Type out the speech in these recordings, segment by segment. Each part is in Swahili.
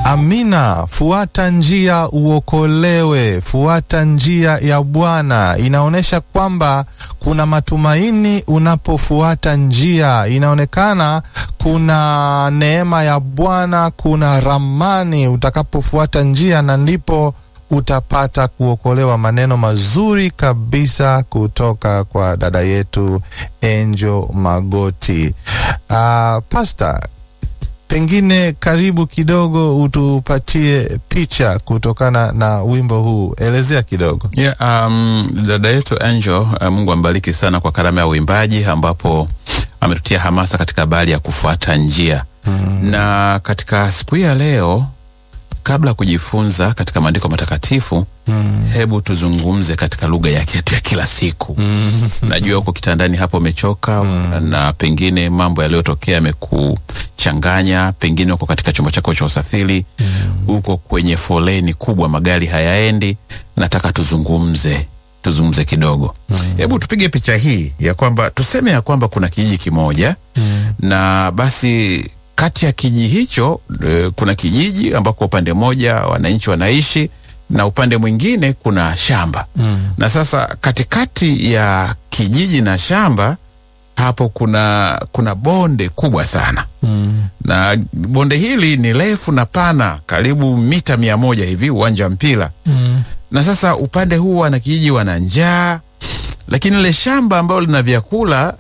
Amina. Fuata njia uokolewe, fuata njia ya Bwana. Inaonyesha kwamba kuna matumaini unapofuata njia, inaonekana kuna neema ya Bwana, kuna ramani utakapofuata njia, na ndipo utapata kuokolewa. Maneno mazuri kabisa kutoka kwa dada yetu Angel Magoti. Uh, Pastor, pengine karibu kidogo utupatie picha kutokana na wimbo huu, elezea kidogo. Yeah, um, dada yetu Angel, uh, Mungu ambariki sana kwa karama ya uimbaji ambapo ametutia hamasa katika habari ya kufuata njia mm. na katika siku hii ya leo kabla ya kujifunza katika maandiko matakatifu mm. hebu tuzungumze katika lugha yake yetu ya kila siku mm. najua uko kitandani hapo umechoka mm. na pengine mambo yaliyotokea yamekuchanganya, pengine uko katika chombo chako cha usafiri mm. uko kwenye foleni kubwa, magari hayaendi. Nataka tuzungumze tuzungumze kidogo hebu mm. tupige picha hii ya kwamba tuseme ya kwamba kuna kijiji kimoja mm. na basi kati ya kijiji hicho e, kuna kijiji ambako upande mmoja wananchi wanaishi na upande mwingine kuna shamba mm. na sasa katikati ya kijiji na shamba hapo kuna kuna bonde kubwa sana mm. na bonde hili ni refu na pana karibu mita mia moja hivi uwanja wa mpira mm. na sasa upande huu wana kijiji wana njaa lakini ile shamba ambalo lina vyakula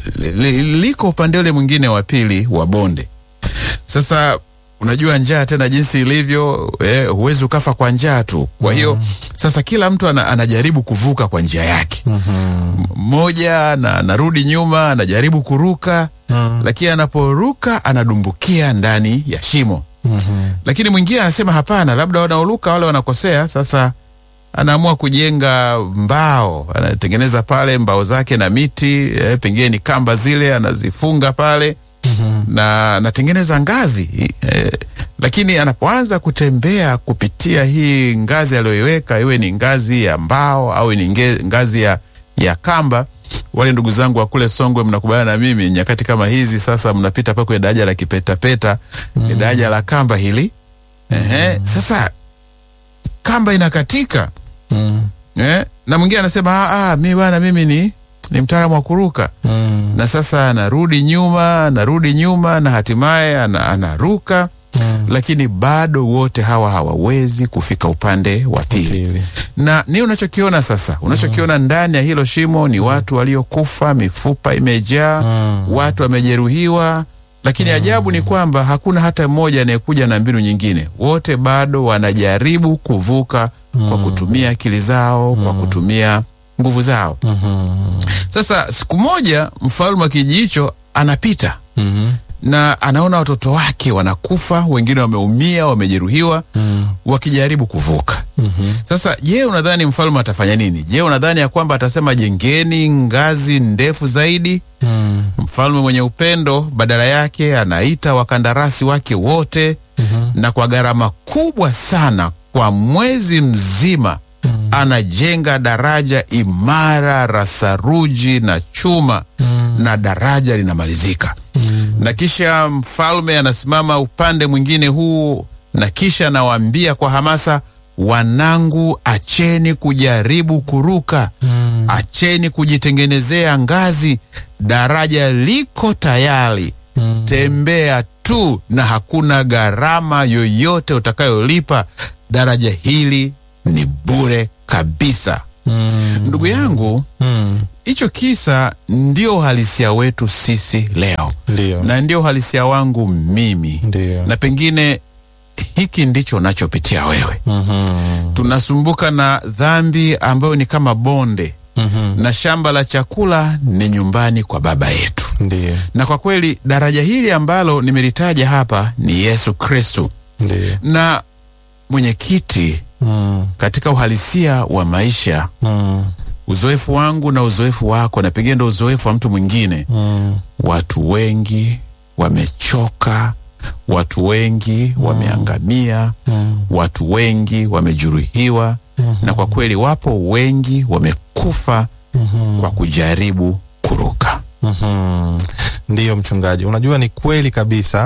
liko upande ule mwingine wa pili wa bonde sasa unajua njaa tena jinsi ilivyo eh, huwezi ukafa kwa njaa tu. Kwa hiyo mm. sasa kila mtu ana, anajaribu kuvuka kwa njia yake mmoja mm -hmm. na anarudi nyuma anajaribu kuruka mm. lakini anaporuka anadumbukia ndani ya shimo mm -hmm. lakini mwingine anasema hapana, labda wanaoruka wale wanakosea. Sasa anaamua kujenga mbao, anatengeneza pale mbao zake na miti eh, pengine ni kamba zile anazifunga pale Mm -hmm. na anatengeneza ngazi eh, lakini anapoanza kutembea kupitia hii ngazi aliyoiweka, iwe ni ngazi ya mbao au ni ngazi ya, ya kamba. Wale ndugu zangu wa kule Songwe, mnakubaliana na mimi, nyakati kama hizi sasa mnapita pa kwenye daraja la kipetapeta mm -hmm. daraja la kamba hili mm -hmm. Ehe, sasa kamba inakatika mm -hmm. eh, na mwingine anasema ah, mi bwana, mimi ni ni mtaalamu wa kuruka mm. na sasa anarudi nyuma anarudi nyuma na hatimaye anaruka mm. lakini bado wote hawa hawawezi kufika upande wa pili. Na ni unachokiona sasa, unachokiona mm. ndani ya hilo shimo ni watu waliokufa, mifupa imejaa mm. watu wamejeruhiwa, lakini mm. ajabu ni kwamba hakuna hata mmoja anayekuja na mbinu nyingine. Wote bado wanajaribu kuvuka mm. kwa kutumia akili zao mm. kwa kutumia nguvu zao. mm -hmm. Sasa siku moja mfalme wa kijiji hicho anapita mm -hmm. na anaona watoto wake wanakufa, wengine wameumia, wamejeruhiwa mm -hmm. wakijaribu kuvuka. mm -hmm. Sasa je, unadhani mfalme atafanya nini? Je, unadhani ya kwamba atasema jengeni ngazi ndefu zaidi? mm -hmm. Mfalme mwenye upendo, badala yake anaita wakandarasi wake wote mm -hmm. na kwa gharama kubwa sana, kwa mwezi mzima Mm. anajenga daraja imara la saruji na chuma mm. na daraja linamalizika mm. na kisha mfalme anasimama upande mwingine huu, na kisha anawaambia kwa hamasa, wanangu, acheni kujaribu kuruka mm. acheni kujitengenezea ngazi, daraja liko tayari mm. tembea tu, na hakuna gharama yoyote utakayolipa. Daraja hili ni bure kabisa. mm. Ndugu yangu hicho mm. kisa ndio uhalisia wetu sisi leo. Ndiyo. na ndio uhalisia wangu mimi. Ndiyo. na pengine hiki ndicho unachopitia wewe. mm -hmm. Tunasumbuka na dhambi ambayo ni kama bonde mm -hmm. na shamba la chakula ni nyumbani kwa Baba yetu. Ndiyo. na kwa kweli daraja hili ambalo nimelitaja hapa ni Yesu Kristu. na mwenyekiti Mm. Katika uhalisia wa maisha mm. uzoefu wangu na uzoefu wako na pengine ndo uzoefu wa mtu mwingine mm. watu wengi wamechoka, watu wengi mm. wameangamia mm. watu wengi wamejeruhiwa mm -hmm. na kwa kweli wapo wengi wamekufa mm -hmm. kwa kujaribu kuruka mm -hmm. Ndiyo mchungaji, unajua ni kweli kabisa.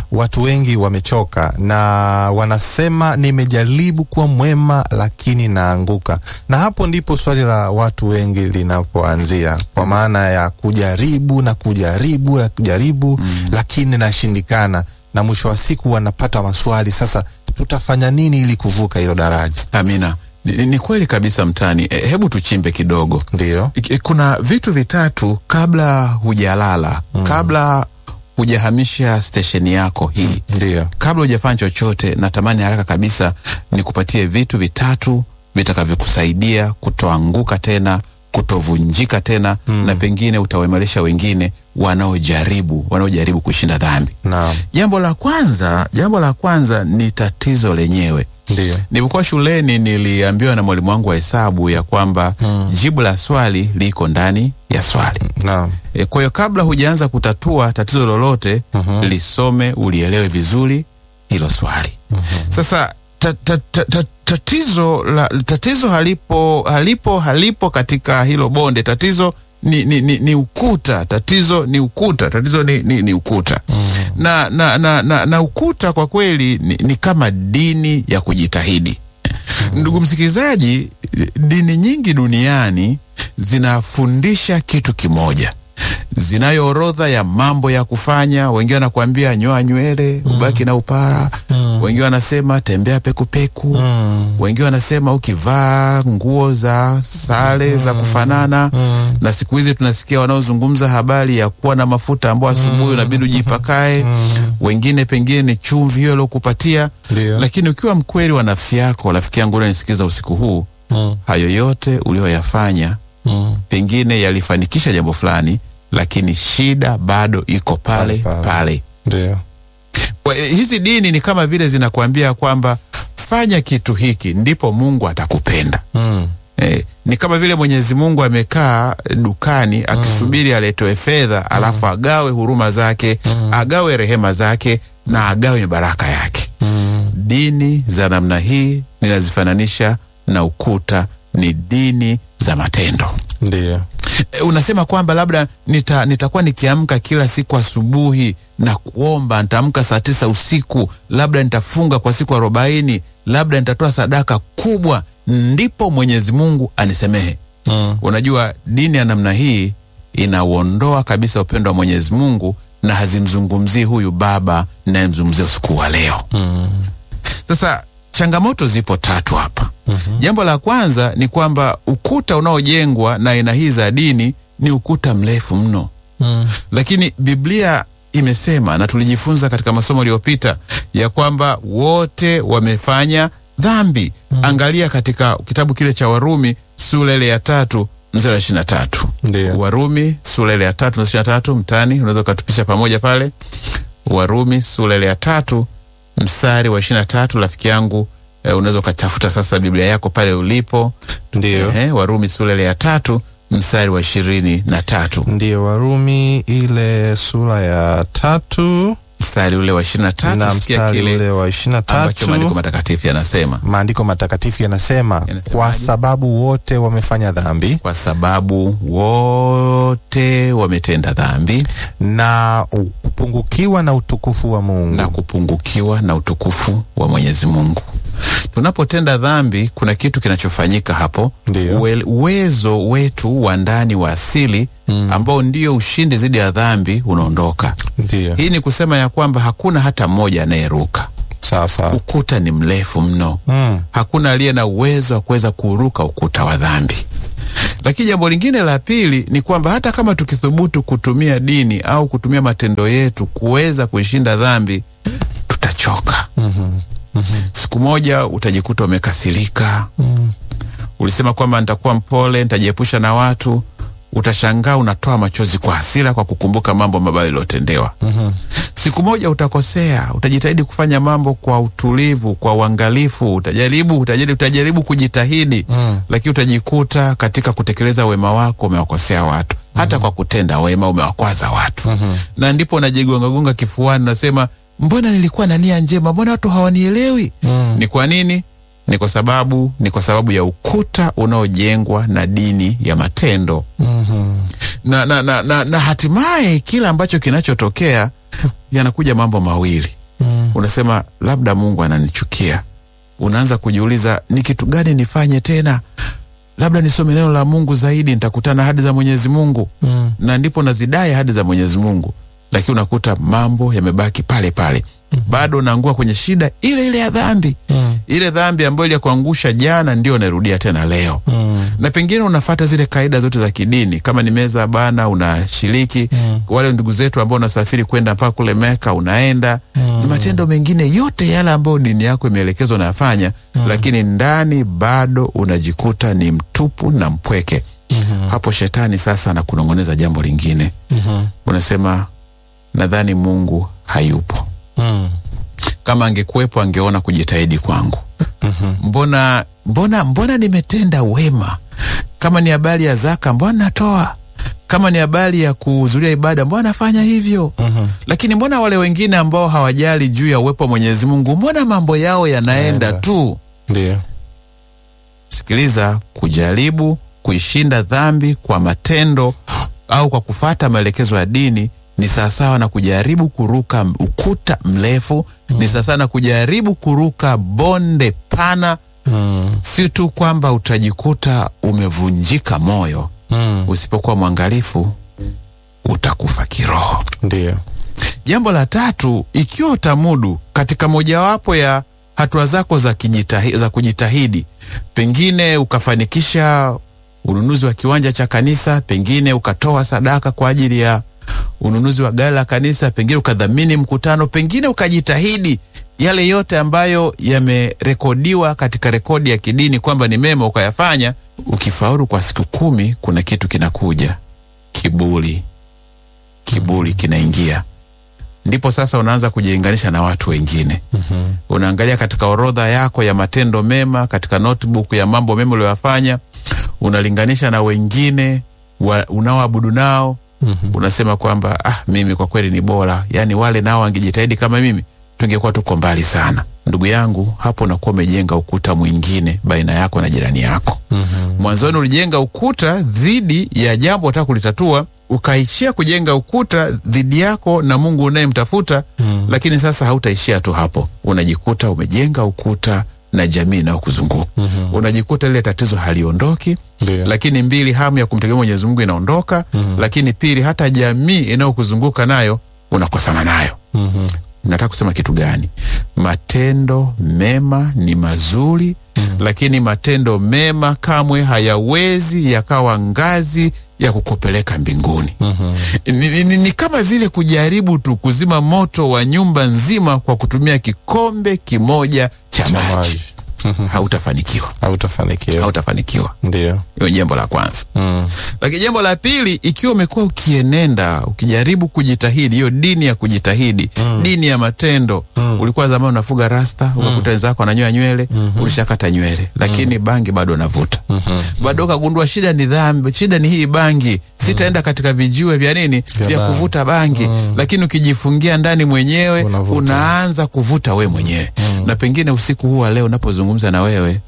watu wengi wamechoka na wanasema nimejaribu kuwa mwema lakini naanguka, na hapo ndipo swali la watu wengi linapoanzia, kwa maana ya kujaribu na kujaribu na kujaribu mm. lakini nashindikana, na mwisho wa siku wanapata maswali, sasa tutafanya nini ili kuvuka hilo daraja? Amina. Ni, ni kweli kabisa mtani. E, hebu tuchimbe kidogo. Ndiyo. E, kuna vitu vitatu kabla hujalala mm. kabla hujahamisha stesheni yako hii Ndiyo. kabla hujafanya chochote, natamani haraka kabisa nikupatie vitu vitatu vitakavyokusaidia kutoanguka tena, kutovunjika tena mm. na pengine utawaimarisha wengine wanaojaribu wanaojaribu kushinda dhambi. Naam. Jambo la kwanza, jambo la kwanza ni tatizo lenyewe. Ndiyo. Nilipokuwa shuleni niliambiwa na mwalimu wangu wa hesabu ya kwamba mm. jibu la swali liko ndani ya swali. Naam. E, kwa hiyo kabla hujaanza kutatua tatizo lolote Mhm. lisome, ulielewe vizuri hilo swali. Sasa ta, ta, ta, ta, tatizo la, tatizo halipo halipo halipo katika hilo bonde. Tatizo ni, ni, ni, ni ukuta. Tatizo ni ukuta. Tatizo ni, ni, ni ukuta na, na, na, na, na ukuta kwa kweli ni, ni kama dini ya kujitahidi. Ndugu msikilizaji, dini nyingi duniani zinafundisha kitu kimoja, zinayo orodha ya mambo ya kufanya. Wengine wanakuambia nyoa nywele ubaki na upara, wengine wanasema tembea pekupeku, wengine wanasema ukivaa nguo za sare za kufanana. Na siku hizi tunasikia wanaozungumza habari ya kuwa na mafuta ambayo asubuhi unabidi ujipakae, wengine pengine ni chumvi hiyo iliokupatia. Ndiyo. Lakini ukiwa mkweli wa nafsi yako, rafiki yangu unanisikiza usiku huu, Mm. hayo yote ulioyafanya Mm. pengine yalifanikisha jambo fulani, lakini shida bado iko pale Pale, pale. pale. Ndiyo. Kwa- eh, Hizi dini ni kama vile zinakuambia kwamba fanya kitu hiki ndipo Mungu atakupenda. Mm. Eh, ni kama vile Mwenyezi Mungu amekaa dukani akisubiri aletewe fedha alafu agawe huruma zake, agawe rehema zake na agawe baraka yake. Mm. Dini za namna hii ninazifananisha na ukuta, ni dini za matendo. Ndiyo. E, unasema kwamba labda nita, nitakuwa nikiamka kila siku asubuhi na kuomba, nitaamka saa tisa usiku, labda nitafunga kwa siku arobaini, labda nitatoa sadaka kubwa, ndipo Mwenyezi Mungu anisemehe. Mm. Unajua, dini ya namna hii inauondoa kabisa upendo wa Mwenyezi Mungu na hazimzungumzii huyu baba nayemzungumzia usiku wa leo. Mm. Sasa changamoto zipo tatu hapa. Jambo la kwanza ni kwamba ukuta unaojengwa na aina hii za dini ni ukuta mrefu mno, Mm. lakini Biblia imesema na tulijifunza katika masomo yaliyopita ya kwamba wote wamefanya dhambi. Angalia katika kitabu kile cha Warumi sura ile ya tatu mstari wa ishirini na tatu. Ndiyo. Warumi sura ile ya tatu mstari wa ishirini na tatu. Mtani unaweza ukatupisha pamoja pale. Warumi sura ile ya tatu mstari wa ishirini na tatu. Rafiki yangu eh, unaweza ukatafuta sasa Biblia yako pale ulipo. Ndiyo. Eh, Warumi sura ile ya tatu mstari wa ishirini na tatu Ndiyo, Warumi ile sura ya tatu mstari ule wa ishirini na na tatu. Sikia mstari kile ule wa ishirini na ambacho maandiko tatu matakatifu yanasema, maandiko matakatifu yanasema, Yanasemaje? kwa sababu wote wamefanya dhambi kwa sababu wote wametenda dhambi na kupungukiwa na utukufu wa Mungu. na kupungukiwa na utukufu wa Mwenyezi Mungu. Tunapotenda dhambi, kuna kitu kinachofanyika hapo. Ndiyo. Uwe- Uwezo wetu wa ndani wa asili ambao ndio ushindi dhidi ya dhambi unaondoka. Ndiyo, Hii ni kusema ya kwamba hakuna hata mmoja anayeruka. sawa sawa. Ukuta ni mrefu mno. Mm. Hakuna aliye na uwezo wa kuweza kuruka ukuta wa dhambi. Lakini jambo lingine la pili ni kwamba hata kama tukithubutu kutumia dini au kutumia matendo yetu kuweza kuishinda dhambi, tutachoka. Siku moja utajikuta umekasirika. Ulisema kwamba nitakuwa mpole, nitajiepusha na watu. Utashangaa unatoa machozi kwa hasira kwa kukumbuka mambo mabaya yaliyotendewa. Siku moja utakosea, utajitahidi kufanya mambo kwa utulivu, kwa uangalifu, utajaribu utajaribu, utajaribu kujitahidi Mm. lakini utajikuta katika kutekeleza wema wako umewakosea watu, hata kwa kutenda wema umewakwaza watu na ndipo unajigongagonga kifuani, unasema mbona nilikuwa na nia njema, mbona watu hawanielewi? Ni kwa nini? Ni kwa sababu ni kwa sababu ya ukuta unaojengwa na dini ya matendo na, na, na, na, na hatimaye kila ambacho kinachotokea yanakuja mambo mawili. unasema labda Mungu ananichukia. Unaanza kujiuliza ni kitu gani nifanye tena, labda nisome neno la Mungu zaidi, nitakutana ahadi za Mwenyezi Mungu Mm. na ndipo nazidai ahadi za Mwenyezi Mungu, lakini unakuta mambo yamebaki pale pale, bado unaangua kwenye shida ile ile ya dhambi Mm. ile dhambi ambayo iliyakuangusha jana ndio unarudia tena leo Mm. na pengine unafata zile kaida zote za kidini kama ni meza bana unashiriki Mm. wale ndugu zetu ambao unasafiri kwenda mpaka kule Meka unaenda ni matendo mengine yote yale ambayo dini yako imeelekezwa unayafanya lakini ndani bado unajikuta ni mtupu na mpweke hapo shetani sasa anakunong'oneza jambo lingine Mhm. unasema nadhani Mungu hayupo Mm. kama angekuwepo angeona kujitahidi kwangu. Mbona mbona mbona nimetenda wema? Kama ni habari ya zaka, mbona natoa? Kama ni habari ya kuhudhuria ibada, mbona nafanya hivyo? Mhm. Lakini mbona wale wengine ambao hawajali juu ya uwepo wa Mwenyezi Mungu, mbona mambo yao yanaenda Yanaenda. tu? Ndio. Sikiliza, kujaribu kuishinda dhambi kwa matendo au kwa kufata maelekezo ya dini ni sawasawa na kujaribu kuruka m- ukuta mrefu, ni sawasawa na kujaribu kuruka bonde pana. Mm. Si tu kwamba utajikuta umevunjika moyo, Mm. usipokuwa mwangalifu utakufa kiroho. Ndio. Jambo la tatu, ikiwa utamudu katika mojawapo ya hatua zako za, kijitahi, za kujitahidi, pengine ukafanikisha ununuzi wa kiwanja cha kanisa, pengine ukatoa sadaka kwa ajili ya ununuzi wa gari la kanisa, pengine ukadhamini mkutano, pengine ukajitahidi yale yote ambayo yamerekodiwa katika rekodi ya kidini kwamba ni mema ukayafanya, ukifaulu kwa siku kumi, kuna kitu kinakuja, kiburi. Kiburi kinaingia ndipo sasa unaanza kujilinganisha na watu wengine. mm-hmm. Unaangalia katika orodha yako ya matendo mema, katika notebook ya mambo mema uliyoyafanya, unalinganisha na wengine wa, unaoabudu nao. mm-hmm. Unasema kwamba ah, mimi kwa kweli ni bora, yaani wale nao wangejitahidi kama mimi tungekuwa tuko mbali sana. Ndugu yangu, hapo unakuwa umejenga ukuta mwingine baina yako na jirani yako. mm-hmm. Mwanzoni ulijenga ukuta dhidi ya jambo unataka kulitatua ukaishia kujenga ukuta dhidi yako na Mungu unayemtafuta mm. Lakini sasa hautaishia tu hapo, unajikuta umejenga ukuta na jamii inayokuzunguka mm-hmm. Unajikuta lile tatizo haliondoki Ndio. lakini mbili, hamu ya kumtegemea Mwenyezi Mungu inaondoka mm-hmm. Lakini pili, hata jamii inayokuzunguka nayo unakosana nayo Mhm. nataka kusema kitu gani? Matendo mema ni mazuri mm. Lakini matendo mema kamwe hayawezi yakawa ngazi ya kukupeleka mbinguni. Mhm. Ni, ni, ni, ni kama vile kujaribu tu kuzima moto wa nyumba nzima kwa kutumia kikombe kimoja cha Cha maji. maji. Hautafanikiwa, Hautafanikiwa. hautafanikiwa. Ndio. Hiyo jambo la kwanza. Mm. Lakini jambo la pili, ikiwa umekuwa ukienenda ukijaribu kujitahidi, hiyo dini ya kujitahidi mm. dini ya matendo mm. ulikuwa zamani unafuga rasta ukakuta wenzako ananyoa nywele mm-hmm. ulishakata nywele, lakini bangi bado unavuta mm-hmm. bado ukagundua shida ni dhambi, shida ni hii bangi, sitaenda katika vijiwe vya nini vya bangi. kuvuta bangi lakini ukijifungia ndani mwenyewe Unavuta. unaanza kuvuta we mwenyewe na pengine usiku huu wa leo unapozungumza na wewe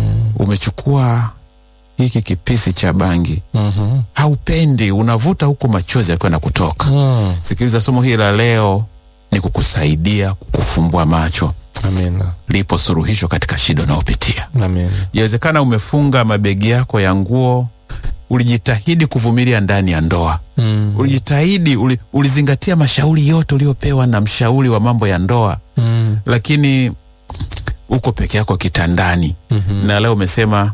umechukua hiki kipisi cha bangi Mhm. haupendi, unavuta huku machozi yakiwa na kutoka. Mm. Sikiliza, somo hili la leo ni kukusaidia kukufumbua macho. Amina. Lipo suluhisho katika shida unayopitia. Amina. Yawezekana umefunga mabegi yako ya nguo, ulijitahidi kuvumilia ndani ya ndoa Mm. ulijitahidi, uli, ulizingatia mashauri yote uliopewa na mshauri wa mambo ya ndoa, Mm. lakini uko peke yako kitandani Mhm. na leo umesema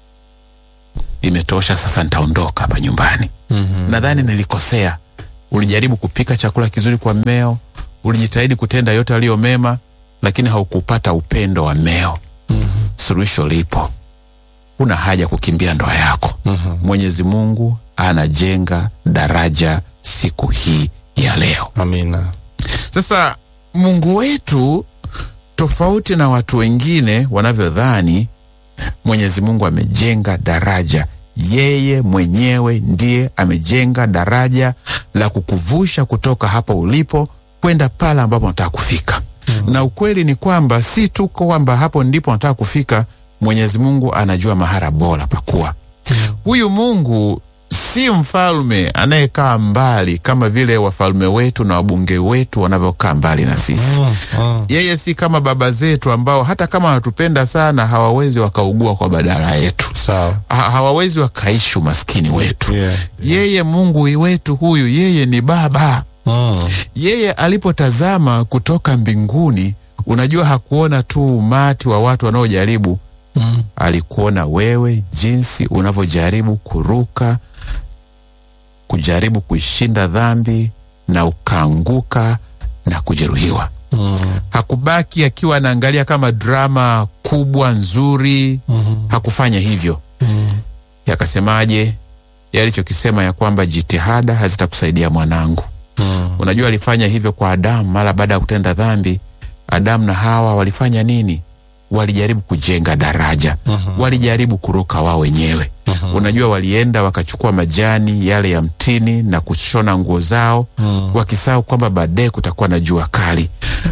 imetosha, sasa nitaondoka hapa nyumbani. Mhm. nadhani nilikosea. Ulijaribu kupika chakula kizuri kwa mmeo, ulijitahidi kutenda yote aliyo mema, lakini haukupata upendo wa mmeo. Suluhisho lipo, una haja kukimbia ndoa yako. Mwenyezi Mungu anajenga daraja siku hii ya leo. Amina. Sasa Mungu wetu, tofauti na watu wengine wanavyodhani, Mwenyezi Mungu amejenga daraja. Yeye mwenyewe ndiye amejenga daraja la kukuvusha kutoka hapa ulipo kwenda pale ambapo unataka kufika. Na ukweli ni kwamba si tu kwamba hapo ndipo unataka kufika, Mwenyezi Mungu anajua mahara bora pakuwa. Huyu Mungu si mfalme anayekaa mbali kama vile wafalme wetu na wabunge wetu wanavyokaa mbali na sisi. Mm, mm. Yeye si kama baba zetu ambao hata kama wanatupenda sana hawawezi wakaugua kwa badala yetu, Sawa. ha hawawezi wakaishi umaskini wetu. Yeah. Yeye Mungu wetu huyu, yeye ni Baba. Mm. Yeye alipotazama kutoka mbinguni, unajua hakuona tu umati wa watu wanaojaribu Mm. alikuona wewe jinsi unavyojaribu kuruka, kujaribu kuishinda dhambi na ukaanguka na kujeruhiwa. Mm. Hakubaki akiwa anaangalia kama drama kubwa nzuri. Mhm. Hakufanya hivyo. Mm. Yakasemaje? Yalichokisema ya kwamba jitihada hazitakusaidia mwanangu. Mm. Unajua alifanya hivyo kwa Adamu mara baada ya kutenda dhambi. Adamu na Hawa walifanya nini? Walijaribu kujenga daraja, walijaribu kuruka wao wenyewe. Unajua, walienda wakachukua majani yale ya mtini na kushona nguo zao, wakisahau kwamba baadaye kutakuwa na jua kali.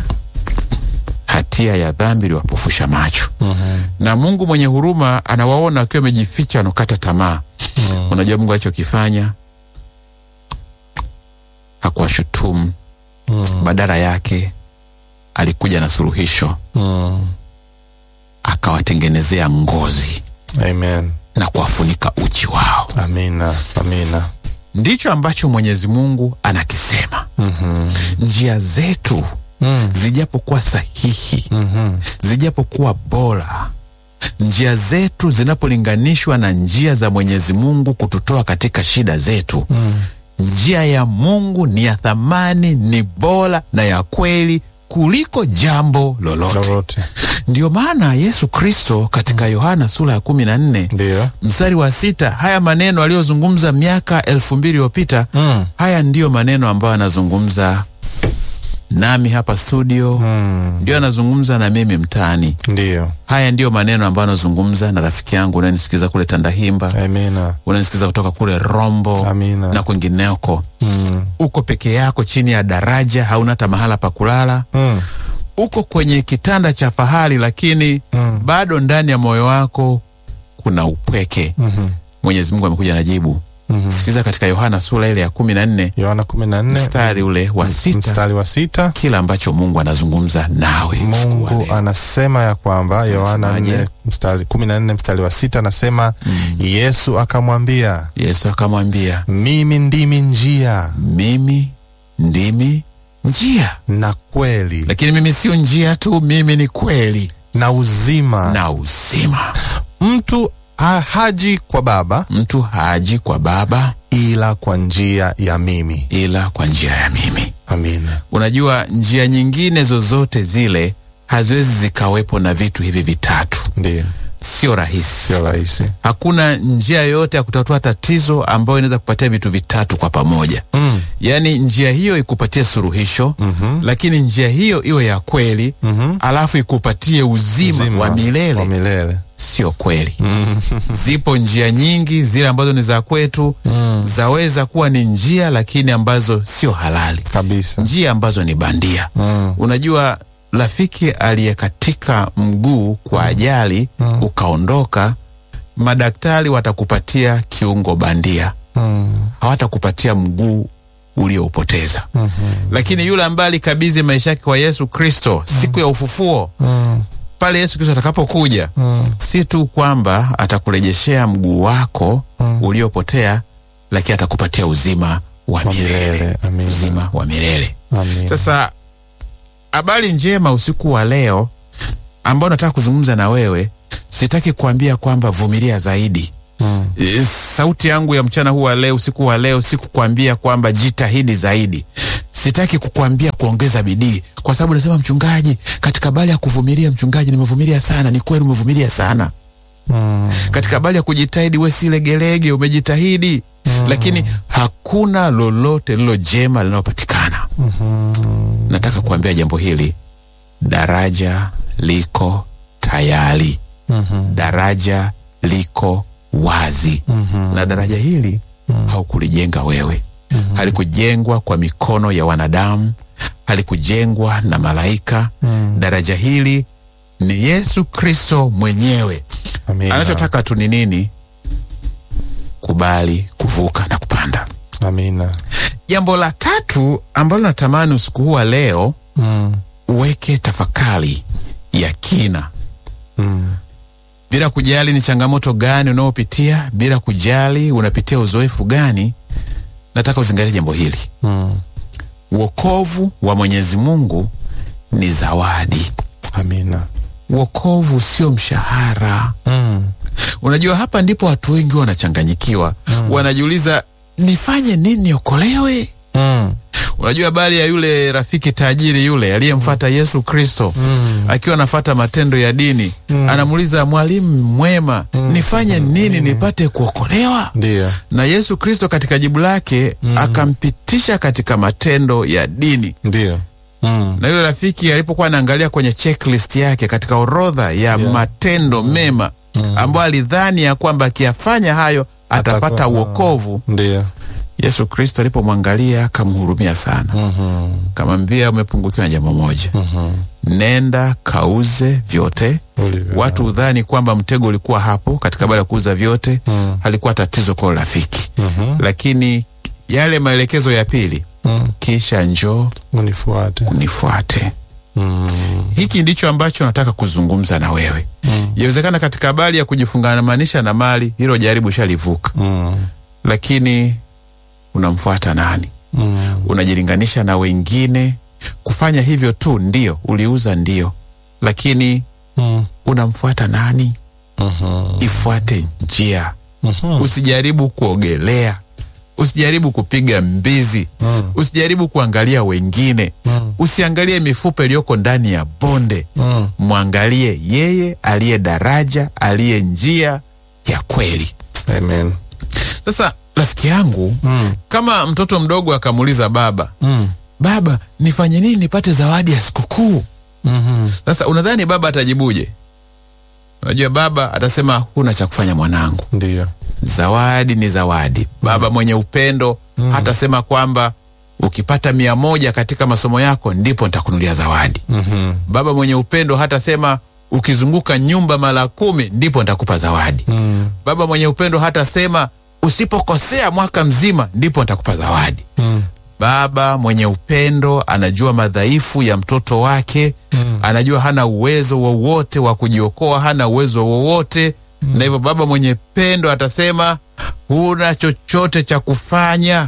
Hatia ya dhambi iliwapofusha macho, na Mungu mwenye huruma anawaona wakiwa wamejificha, wanakata tamaa. Unajua Mungu alichokifanya hakuwashutumu badala yake alikuja na suluhisho, Mm. akawatengenezea ngozi Amen. na kuwafunika uchi wao. Amina. Amina. Ndicho ambacho Mwenyezi Mungu anakisema. Mhm. Njia zetu Mm. zijapokuwa sahihi, Mhm. zijapokuwa bora, njia zetu zinapolinganishwa na njia za Mwenyezi Mungu kututoa katika shida zetu, njia ya Mungu ni ya thamani, ni bora na ya kweli kuliko jambo lolote. Lolote. Ndiyo maana Yesu Kristo katika Yohana sura ya kumi na nne Ndio. mstari wa sita haya maneno aliyozungumza miaka elfu mbili iliyopita Mm. haya ndiyo maneno ambayo anazungumza nami hapa studio Mm. ndio anazungumza na mimi mtaani. Ndio. Haya ndiyo maneno ambayo anazungumza na rafiki yangu unanisikiza kule Tandahimba, Amina. unanisikiza kutoka kule Rombo Amina. na kwingineko. Mm. Uko peke yako chini ya daraja, hauna hata mahala pa kulala, Mm. uko kwenye kitanda cha fahari, lakini Mm. bado ndani ya moyo wako kuna upweke. Mhm. Mwenyezi Mungu amekuja na jibu. Mhm. Sikiliza katika Yohana sura ile ya kumi na nne Yohana kumi na nne mstari ule wa sita mstari wa sita kila ambacho Mungu anazungumza nawe usiku wa Mungu leo. anasema ya kwamba Yohana Anasemaje? nne mstari kumi na nne mstari wa sita anasema Yesu akamwambia, Yesu akamwambia, mimi ndimi njia mimi ndimi njia, na kweli lakini mimi sio njia tu, mimi ni kweli na uzima. na uzima. Mtu ha- haji kwa Baba Mtu haji kwa Baba ila kwa njia ya mimi. ila kwa njia ya mimi. Amina. Unajua, njia nyingine zozote zile haziwezi zikawepo na vitu hivi vitatu, Ndiyo, sio rahisi. sio rahisi. Hakuna njia yoyote ya kutatua tatizo ambayo inaweza kupatia vitu vitatu kwa pamoja. Mm. Yaani njia hiyo ikupatie suluhisho Mhm. lakini njia hiyo iwe ya kweli Mhm. alafu ikupatie uzima, Uzima wa milele. wa milele. Sio kweli. Zipo njia nyingi zile ambazo ni za kwetu zaweza kuwa ni njia lakini ambazo sio halali, Kabisa. njia ambazo ni bandia. Mm. Unajua, rafiki aliyekatika mguu kwa ajali ukaondoka, madaktari watakupatia kiungo bandia, Mm. hawatakupatia mguu ulioupoteza. Lakini yule ambaye alikabidhi maisha yake kwa Yesu Kristo siku ya ufufuo, Mm. pale Yesu Kristo atakapokuja, Mm. si tu kwamba atakurejeshea mguu wako uliopotea, lakini atakupatia uzima wa Wa milele, milele. Amina. uzima wa milele. Amina. Sasa habari njema usiku wa leo ambao nataka kuzungumza na wewe, sitaki kuambia kwamba vumilia zaidi. Mm. E, sauti yangu ya mchana huu wa leo, usiku wa leo, si kukwambia kwamba jitahidi zaidi. Sitaki kukwambia kuongeza bidii, kwa sababu nasema mchungaji, katika habari ya kuvumilia, mchungaji, nimevumilia sana. Ni kweli umevumilia sana Mm. katika habari ya kujitahidi, we si legelege, umejitahidi lakini hakuna lolote lilo jema linalopatikana. Nataka kuambia jambo hili, daraja liko tayari, daraja liko wazi, na daraja hili haukulijenga wewe, halikujengwa kwa mikono ya wanadamu, halikujengwa na malaika. Daraja hili ni Yesu Kristo mwenyewe. Amina. Anachotaka tu ni nini? kubali kuvuka na kupanda. Amina. Jambo la tatu ambalo natamani usiku huu wa leo Mm. uweke tafakari ya kina Mm. bila kujali ni changamoto gani unaopitia, bila kujali unapitia uzoefu gani, nataka uzingatie jambo hili. Mm. Wokovu wa Mwenyezi Mungu ni zawadi. Amina. Wokovu sio mshahara. Mm. Unajua, hapa ndipo watu wengi wanachanganyikiwa, wanajiuliza nifanye nini niokolewe? Mm. Unajua habari ya yule rafiki tajiri yule aliyemfata Yesu Kristo akiwa anafata matendo ya dini, anamuuliza mwalimu mwema, nifanye nini nipate kuokolewa? Ndiyo. Na Yesu Kristo katika jibu lake akampitisha katika matendo ya dini. Ndiyo. Mm. Na yule rafiki alipokuwa anaangalia kwenye checklist yake katika orodha ya matendo mema ambayo alidhani ya kwamba akiyafanya hayo atapata Atakuwa- uokovu, Ndiyo. Yesu Kristo alipomwangalia akamhurumia sana, Mhm. kamwambia umepungukiwa na jambo moja, nenda kauze vyote. Ulivyo. Watu udhani kwamba mtego ulikuwa hapo katika baada ya kuuza vyote, Mm. halikuwa tatizo kwa rafiki, Mhm. lakini yale maelekezo ya pili, Mm. kisha njoo Unifuate. unifuate. Mm. Hiki ndicho ambacho nataka kuzungumza na wewe. Yawezekana katika habari ya kujifungamanisha na mali, hilo jaribu shalivuka, Mm. lakini unamfuata nani? Mm. Unajilinganisha na wengine. Kufanya hivyo tu ndio uliuza, ndio, lakini Mm. unamfuata nani? Mhm. Ifuate njia. Mhm. Usijaribu kuogelea, usijaribu kupiga mbizi, Mm. usijaribu kuangalia wengine, Mm. usiangalie mifupa iliyoko ndani ya bonde. Mm. Mwangalie yeye aliye daraja, aliye njia ya kweli. Amen. Sasa rafiki yangu, Mm. kama mtoto mdogo akamuuliza baba, Mm. baba, nifanye nini nipate zawadi ya sikukuu? Mhm. Sasa unadhani baba atajibuje? Unajua baba atasema huna cha kufanya mwanangu, Ndiyo. zawadi ni zawadi. Baba mwenye upendo hatasema kwamba ukipata mia moja katika masomo yako ndipo nitakunulia zawadi. Mhm. Baba mwenye upendo hatasema ukizunguka nyumba mara kumi ndipo nitakupa zawadi. Mm. Baba mwenye upendo hatasema usipokosea mwaka mzima ndipo nitakupa zawadi. Mm. Baba mwenye upendo anajua madhaifu ya mtoto wake Mm. anajua hana uwezo wowote wa kujiokoa, hana uwezo wowote na hivyo baba mwenye pendo atasema huna chochote cha kufanya,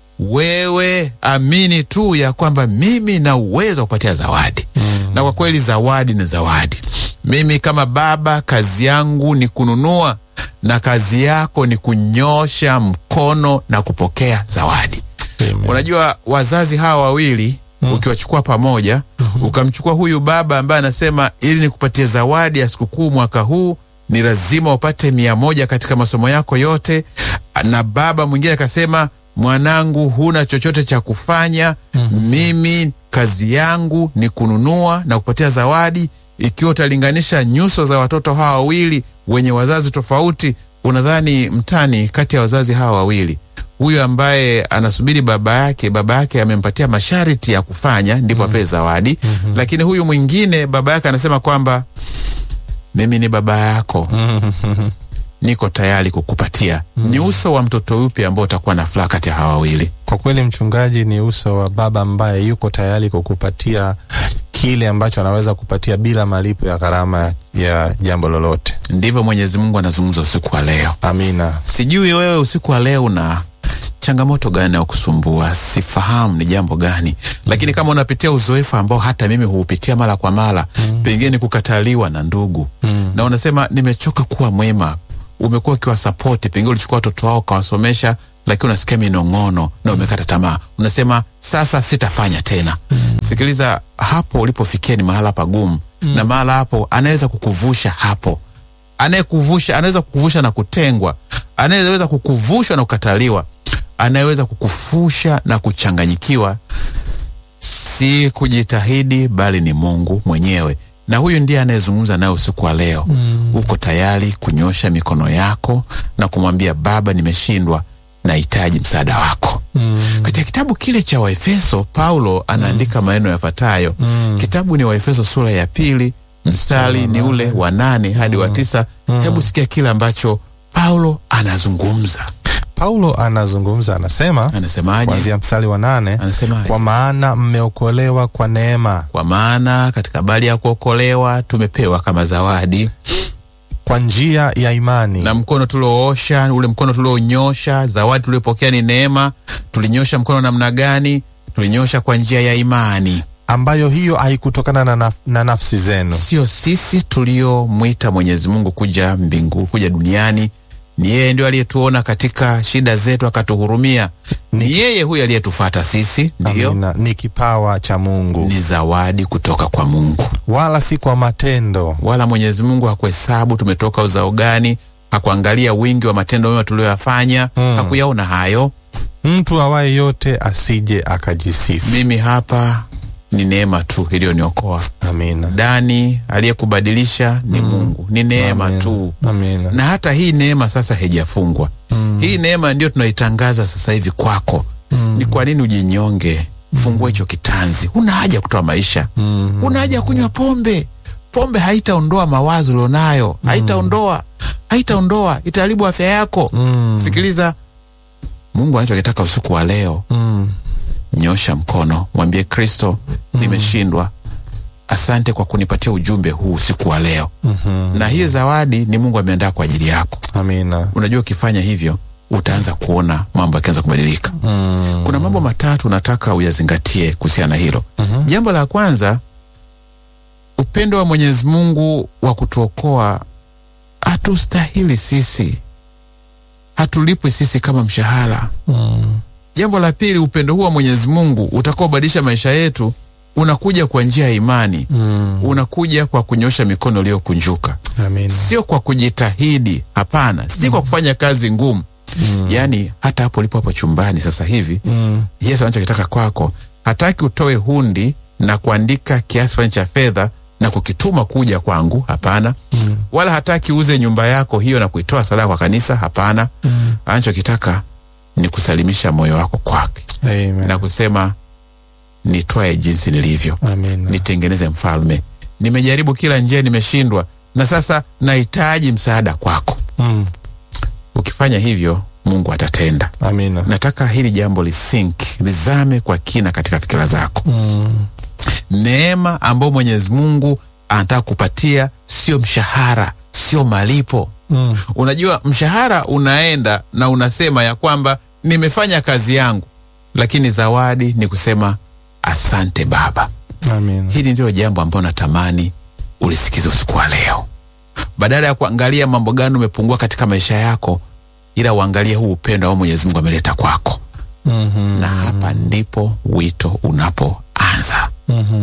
wewe amini tu ya kwamba mimi na uwezo wa kupatia zawadi. Na kwa kweli zawadi ni zawadi. Mimi kama baba, kazi yangu ni kununua na kazi yako ni kunyosha mkono na kupokea zawadi. Amen. Unajua wazazi hawa wawili ukiwachukua pamoja, ukamchukua huyu baba ambaye anasema ili nikupatie zawadi ya sikukuu mwaka huu ni lazima upate mia moja katika masomo yako yote, na baba mwingine akasema mwanangu, huna chochote cha kufanya, mimi kazi yangu ni kununua na kupatia zawadi. Ikiwa utalinganisha nyuso za watoto hawa wawili wenye wazazi tofauti, unadhani mtani kati ya wazazi hawa wawili huyu ambaye anasubiri baba yake, baba yake amempatia masharti ya kufanya ndipo apewe zawadi. Lakini huyu mwingine baba yake anasema kwamba mimi ni baba yako, niko tayari kukupatia. Ni uso wa mtoto upi ambao utakuwa na furaha kati ya hawa wawili? Kwa kweli mchungaji, ni uso wa baba ambaye yuko tayari kukupatia kile ambacho anaweza kupatia bila malipo ya gharama ya jambo lolote. Ndivyo Mwenyezi Mungu anazungumza usiku wa leo. Amina. Sijui wewe usiku wa leo una changamoto gani ya kusumbua, sifahamu ni jambo gani, lakini kama unapitia uzoefu ambao hata mimi huupitia mara kwa mara, pengine kukataliwa na ndugu na unasema nimechoka kuwa mwema, umekuwa ukiwa sapoti, pengine ulichukua watoto wao ukawasomesha, lakini unasikia minong'ono na umekata tamaa, unasema sasa sitafanya tena. Sikiliza, hapo ulipofikia ni mahala pagumu, na mahala hapo anaweza kukuvusha hapo anayekuvusha anaweza kukuvusha na kutengwa, anayeweza kukuvusha na kukataliwa, anayeweza kukufusha na kuchanganyikiwa, si kujitahidi, bali ni Mungu mwenyewe. Na huyu ndiye anayezungumza naye usiku wa leo. Uko tayari kunyosha mikono yako na kumwambia Baba, nimeshindwa, nahitaji msaada wako. Katika kitabu kile cha Waefeso, Paulo anaandika maneno yafuatayo. Kitabu ni Waefeso sura ya pili mstari ni ule wa nane hadi wa tisa. Hebu sikia kile ambacho Paulo anazungumza. Paulo anazungumza, anasema Anasemaje? kuanzia mstari wa nane Anasemaje? kwa maana mmeokolewa kwa neema, Kwa maana katika habari ya kuokolewa tumepewa kama zawadi, kwa njia ya imani, na mkono tulioosha, ule mkono tulionyosha, zawadi tuliopokea ni neema. Tulinyosha mkono namna gani? Tulinyosha kwa njia ya imani, ambayo hiyo haikutokana na, naf na nafsi zenu, sio sisi tuliomwita Mwenyezi Mungu kuja mbingu, kuja duniani. Ni yeye ndio aliyetuona katika shida zetu akatuhurumia. Ni yeye huyu aliyetufata sisi, ndiyo Amina. ni kipawa cha Mungu, ni zawadi kutoka kwa Mungu. wala si kwa matendo, Wala Mwenyezi Mungu hakuhesabu tumetoka uzao gani, hakuangalia wingi wa matendo mema tuliyoyafanya, hakuyaona hayo. mtu awaye yote asije akajisifu. Mimi hapa ni neema tu iliyoniokoa. Amina, Dani aliyekubadilisha ni Mungu, ni neema Amina. tu. amina, Na hata hii neema sasa haijafungwa. Hii neema ndio tunaitangaza sasa hivi kwako. Ni kwa nini ujinyonge? Fungua hicho kitanzi. Huna haja ya kutoa maisha, huna haja ya kunywa pombe. Pombe haitaondoa mawazo ulionayo, haitaondoa, haitaondoa, itaharibu afya yako. Sikiliza, Mungu anachokitaka usiku wa leo mm. Nyosha mkono, mwambie Kristo, nimeshindwa. Asante kwa kunipatia ujumbe huu usiku wa leo. Na hii zawadi ni Mungu ameandaa kwa ajili yako. Amina, Unajua, ukifanya hivyo utaanza kuona mambo yakianza kubadilika. Kuna mambo matatu nataka uyazingatie kuhusiana na hilo. Jambo la kwanza, upendo wa Mwenyezi Mungu wa kutuokoa hatustahili sisi, hatulipwi sisi kama mshahara. Jambo la pili, upendo huu wa Mwenyezi Mungu utakaobadilisha maisha yetu unakuja kwa njia ya imani, unakuja kwa kunyosha mikono iliyokunjuka, amina, sio kwa kujitahidi. Hapana, si kwa kufanya kazi ngumu. Yaani hata hapo ulipo hapo chumbani sasa hivi, mm. Yesu anachokitaka kwako, hataki utoe hundi na kuandika kiasi fulani cha fedha na kukituma kuja kwangu. Hapana. Wala hataki uuze nyumba yako hiyo na kuitoa sadaka kwa kanisa. Hapana. Anachokitaka ni kusalimisha moyo wako kwake Amen. na kusema nitwae jinsi nilivyo, Amina. nitengeneze mfalme. Nimejaribu kila njia, nimeshindwa, na sasa nahitaji msaada kwako. Mm. Ukifanya hivyo, Mungu atatenda. Amina. Nataka hili jambo lisink lizame kwa kina katika fikira zako. Neema ambayo Mwenyezi Mungu anataka kupatia sio mshahara, sio malipo. Mm. Unajua, mshahara unaenda na unasema ya kwamba nimefanya kazi yangu, lakini zawadi ni kusema asante Baba. Amina. Hili ndilo jambo ambalo natamani ulisikize usiku wa leo, badala ya kuangalia mambo gani umepungua katika maisha yako, ila uangalie huu upendo ambao Mwenyezi Mungu ameleta kwako. Mhm. Na hapa ndipo wito unapoanza.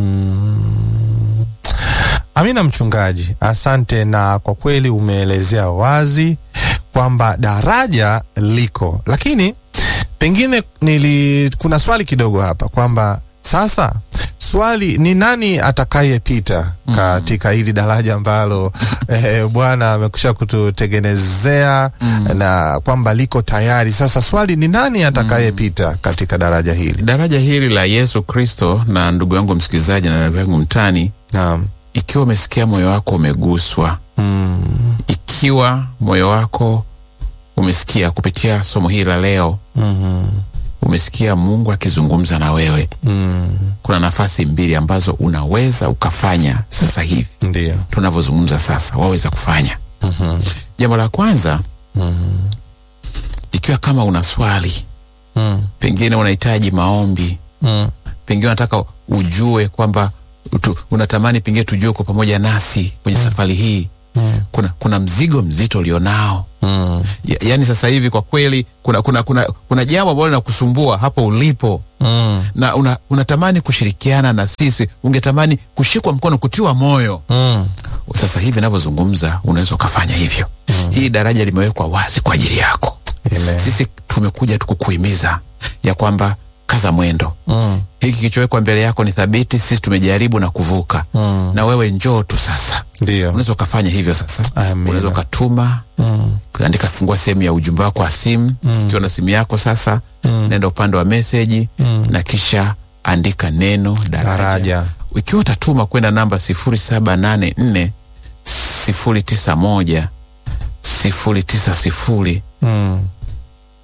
Amina mchungaji, asante. Na kwa kweli umeelezea wazi kwamba daraja liko, lakini pengine nili, kuna swali kidogo hapa kwamba sasa swali ni nani atakayepita katika hili daraja ambalo eh, Bwana amekusha kututengenezea na kwamba liko tayari. Sasa swali ni nani atakayepita katika daraja hili? Daraja hili la Yesu Kristo, na ndugu yangu msikilizaji na ndugu yangu mtani, Naam. ikiwa umesikia moyo wako umeguswa, Mm. ikiwa moyo wako umesikia kupitia somo hili la leo, Mhm. umesikia Mungu akizungumza na wewe, Mm. kuna nafasi mbili ambazo unaweza ukafanya sasa hivi Ndio. tunavyozungumza sasa, waweza kufanya. Jambo la kwanza, ikiwa kama una swali, Mm. pengine unahitaji maombi, Mm. pengine unataka ujue kwamba tu, unatamani pengine tujue kwa pamoja nasi kwenye safari hii kuna, kuna mzigo mzito ulionao Mm. ya, yani sasa hivi kwa kweli kuna, kuna, kuna, kuna jambo ambalo linakusumbua hapo ulipo Mm. na una, unatamani kushirikiana na sisi, ungetamani kushikwa mkono, kutiwa moyo. Mm. Sasa hivi navyozungumza, unaweza ukafanya hivyo. Hii daraja limewekwa wazi kwa ajili yako. Amen. Sisi tumekuja tukukuhimiza ya kwamba kaza mwendo. Mm. Hiki kilichowekwa mbele yako ni thabiti. Sisi tumejaribu na kuvuka, Mm. na wewe njoo tu sasa. Ndio. Unaweza ukafanya hivyo sasa. Amina. Unaweza ukatuma Mm. andika, fungua sehemu ya ujumbe wako wa simu ukiwa na simu yako sasa, nenda upande wa meseji na kisha andika neno daraja. Daraja. Ikiwa utatuma kwenda namba sifuri saba nane nne sifuri tisa moja sifuri tisa sifuri Mm.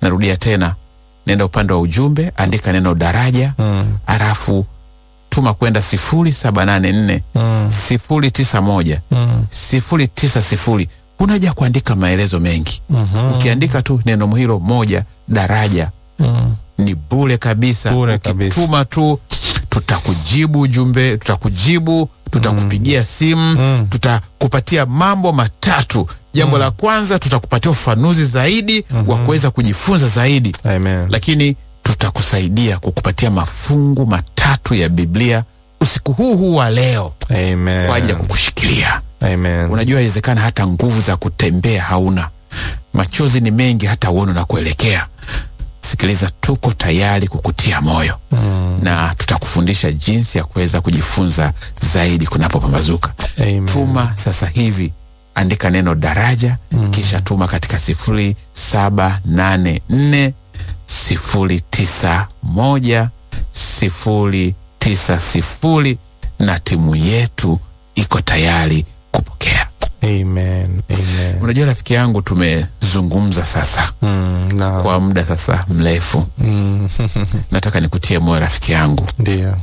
narudia tena, nenda upande wa ujumbe, andika neno daraja Mm. alafu tuma kwenda sifuri saba nane nne Mm. sifuri tisa moja Mm. sifuri tisa sifuri. Unaja kuandika maelezo mengi. Ukiandika tu neno hilo moja daraja Mm. ni bure kabisa. Bure kabisa. Ukituma tu tutakujibu ujumbe, tutakujibu, tutakupigia simu, tutakupatia mambo matatu. Jambo la kwanza tutakupatia ufafanuzi zaidi wa kuweza kujifunza zaidi, Amen. lakini tutakusaidia kukupatia mafungu matatu ya Biblia usiku huu huu wa leo Amen. kwa ajili ya kukushikilia. Amen. Unajua, inawezekana hata nguvu za kutembea hauna, machozi ni mengi, hata uone na kuelekea. Sikiliza, tuko tayari kukutia moyo na tutakufundisha jinsi ya kuweza kujifunza zaidi kunapopambazuka. Amen. Tuma sasa hivi, andika neno daraja, kisha tuma katika sifuri saba nane nne sifuri tisa moja sifuri tisa sifuri na timu yetu iko tayari kupokea. Amen. Amen. Unajua rafiki yangu, tumezungumza sasa Mm. Na kwa muda sasa mrefu. mm. Nataka nikutie moyo rafiki yangu, Ndio.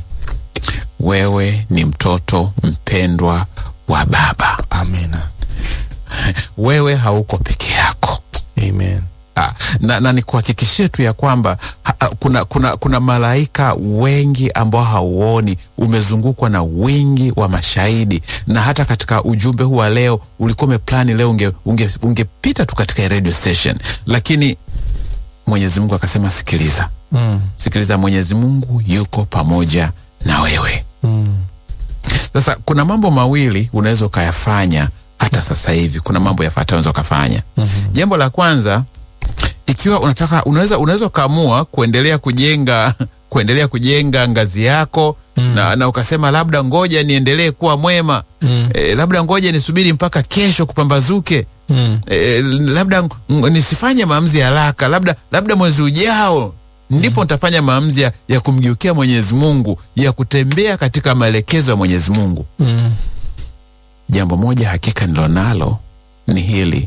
wewe ni mtoto mpendwa wa Baba. Amina. Wewe hauko peke yako. Amen. Ah, na, na nikuhakikishie tu ya kwamba ha, ha, kuna, kuna, kuna malaika wengi ambao hauoni. Umezungukwa na wingi wa mashahidi, na hata katika ujumbe huu wa leo ulikuwa umeplani leo unge, unge, ungepita tu katika radio station, lakini Mwenyezi Mungu akasema sikiliza, Mm. sikiliza, Mwenyezi Mungu yuko pamoja na wewe. Mm. Sasa kuna mambo mawili unaweza ukayafanya hata sasa hivi. Kuna mambo yafuatayo unaweza ukafanya. Jambo la kwanza, ikiwa unataka, unaweza unaweza ukaamua kuendelea kujenga kuendelea kujenga ngazi yako na, na ukasema labda ngoja niendelee kuwa mwema Mm. eh, labda ngoja nisubiri mpaka kesho kupambazuke Mm. eh, labda ng- nisifanye maamuzi ya haraka, labda labda mwezi ujao ndipo nitafanya maamuzi ya, ya kumgeukia Mwenyezi Mungu, ya kutembea katika maelekezo ya Mwenyezi Mungu. Mm. Jambo moja hakika nilonalo ni hili,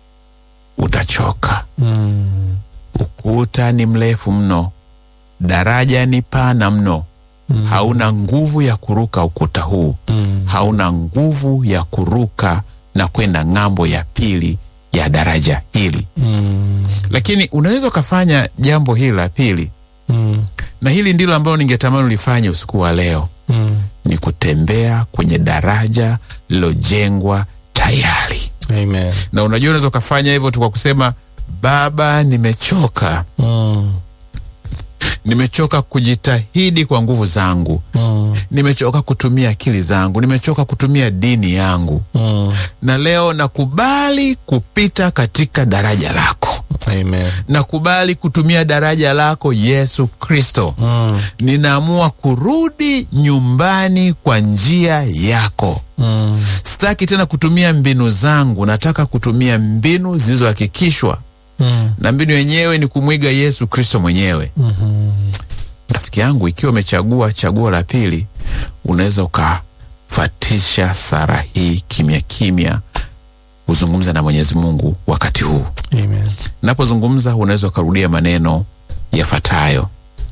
utachoka. Mm. Ukuta ni mrefu mno, daraja ni pana mno. Hauna nguvu ya kuruka ukuta huu, Mm. hauna nguvu ya kuruka na kwenda ng'ambo ya pili ya daraja hili, Mm. lakini unaweza ukafanya jambo hili la pili, Mm. na hili ndilo ambalo ningetamani ulifanye usiku wa leo, Mm. ni kutembea kwenye daraja lilojengwa tayari. Amen. Na unajua unaweza ukafanya hivyo tu kwa kusema Baba, nimechoka, Mm. nimechoka kujitahidi kwa nguvu zangu, Mm. nimechoka kutumia akili zangu, nimechoka kutumia dini yangu, Mm. na leo nakubali kupita katika daraja lako, Amen. nakubali kutumia daraja lako Yesu Kristo. Mm. Ninaamua kurudi nyumbani kwa njia yako. Mm. Sitaki tena kutumia mbinu zangu, nataka kutumia mbinu zilizohakikishwa Mm. na mbinu yenyewe ni kumwiga Yesu Kristo mwenyewe. Rafiki yangu, ikiwa umechagua chaguo la pili, unaweza ukafatisha sara hii kimya kimya, uzungumza na Mwenyezi Mungu wakati huu. Amen. Napozungumza unaweza ukarudia maneno yafuatayo: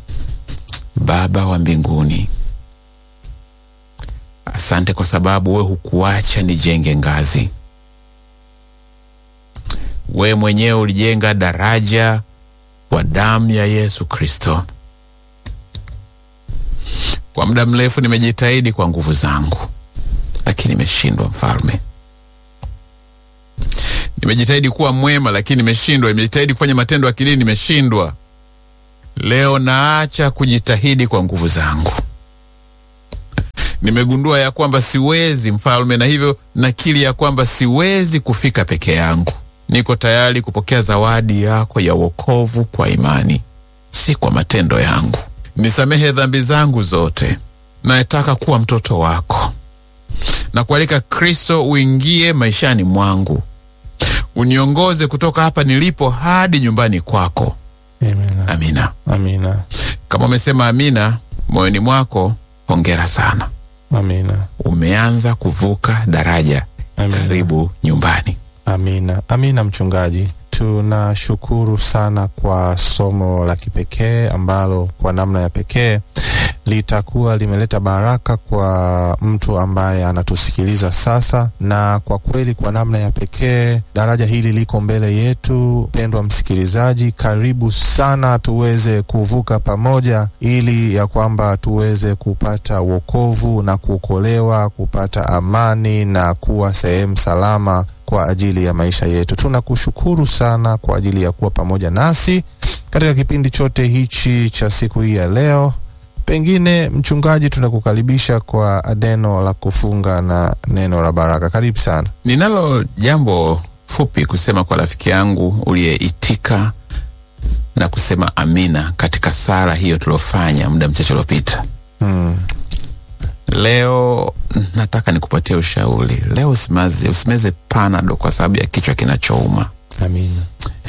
Baba wa mbinguni, asante kwa sababu wewe hukuacha nijenge ngazi. Wewe mwenyewe ulijenga daraja kwa damu ya Yesu Kristo. Kwa muda mrefu nimejitahidi kwa nguvu zangu, lakini nimeshindwa, Mfalme. Nimejitahidi kuwa mwema, lakini nimeshindwa. Nimejitahidi kufanya matendo ya kidini, nimeshindwa. Leo naacha kujitahidi kwa nguvu zangu. Nimegundua ya kwamba siwezi, Mfalme, na hivyo nakiri ya kwamba siwezi kufika peke yangu. Niko tayari kupokea zawadi yako ya wokovu kwa imani, si kwa matendo yangu. Nisamehe dhambi zangu zote, nataka kuwa mtoto wako na kualika Kristo uingie maishani mwangu, uniongoze kutoka hapa nilipo hadi nyumbani kwako. Amen. Amina. Amina. Kama umesema amina moyoni mwako, hongera sana, Amina. umeanza kuvuka daraja. Amina. Karibu nyumbani. Amina. Amina mchungaji. tunashukuru sana kwa somo la kipekee ambalo kwa namna ya pekee litakuwa limeleta baraka kwa mtu ambaye anatusikiliza sasa, na kwa kweli kwa namna ya pekee daraja hili liko mbele yetu. Pendwa msikilizaji, karibu sana tuweze kuvuka pamoja, ili ya kwamba tuweze kupata wokovu na kuokolewa, kupata amani na kuwa sehemu salama kwa ajili ya maisha yetu. Tunakushukuru sana kwa ajili ya kuwa pamoja nasi katika kipindi chote hichi cha siku hii ya leo. Pengine mchungaji, tunakukaribisha kwa neno la kufunga na neno la baraka. Karibu sana. Ninalo jambo fupi kusema kwa rafiki yangu uliyeitika na kusema amina katika sala hiyo tuliofanya muda mchache uliopita. Hmm. Leo nataka nikupatie ushauri. Leo usimaze, usimeze panado kwa sababu ya kichwa kinachouma. Amina,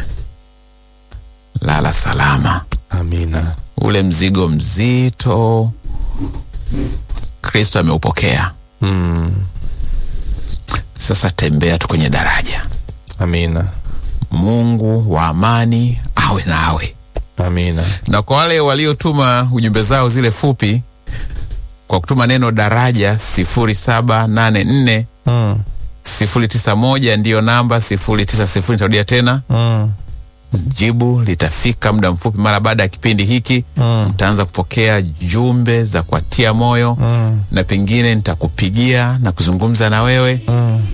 Lala salama. amina, Ule mzigo mzito Kristo ameupokea. hmm. Sasa tembea tu kwenye daraja. Amina, Mungu wa amani awe nawe. amina, Na kwa wale waliotuma ujumbe zao zile fupi kwa kutuma neno daraja sifuri saba nane nne hmm. sifuri tisa moja ndiyo namba sifuri tisa sifuri nitarudia tena Hmm. jibu litafika muda mfupi mara baada ya kipindi hiki Mm. mtaanza kupokea jumbe za kuatia moyo Mm. na pengine nitakupigia na kuzungumza na wewe Mm.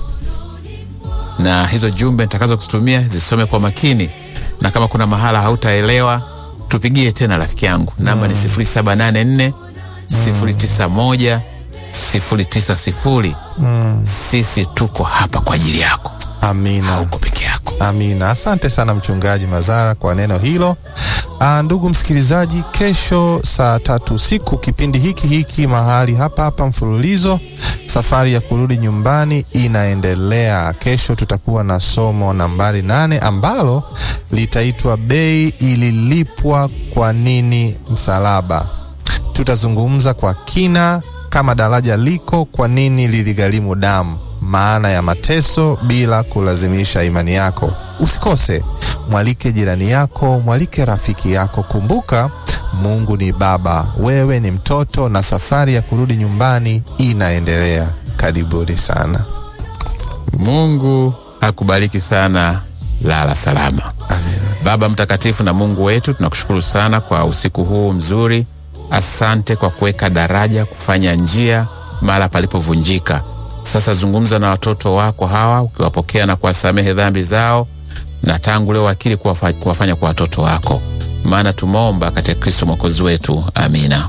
na hizo jumbe nitakazo kuzitumia zisome kwa makini na kama kuna mahala hautaelewa tupigie tena rafiki yangu namba ni sifuri saba nane nne sifuri tisa moja sifuri tisa sifuri sisi tuko hapa kwa ajili yako Amina. hauko peke yako Amina. Asante sana mchungaji Mazara kwa neno hilo. Aa, ndugu msikilizaji, kesho saa tatu usiku kipindi hiki hiki mahali hapa hapa mfululizo, safari ya kurudi nyumbani inaendelea. Kesho tutakuwa na somo nambari nane ambalo litaitwa bei ililipwa kwa nini msalaba. Tutazungumza kwa kina kama daraja liko, kwa nini liligharimu damu, maana ya mateso bila kulazimisha imani yako. Usikose, mwalike jirani yako, mwalike rafiki yako. Kumbuka, Mungu ni Baba, wewe ni mtoto, na safari ya kurudi nyumbani inaendelea. Karibuni sana. mungu akubariki sana lala salama baba mtakatifu na mungu wetu tunakushukuru sana kwa usiku huu mzuri asante kwa kuweka daraja kufanya njia mahala palipovunjika sasa zungumza na watoto wako hawa ukiwapokea na kuwasamehe dhambi zao na tangu leo akili kuwafa- kuwafanya kwa watoto wako maana tumeomba katika kristo mwokozi wetu amina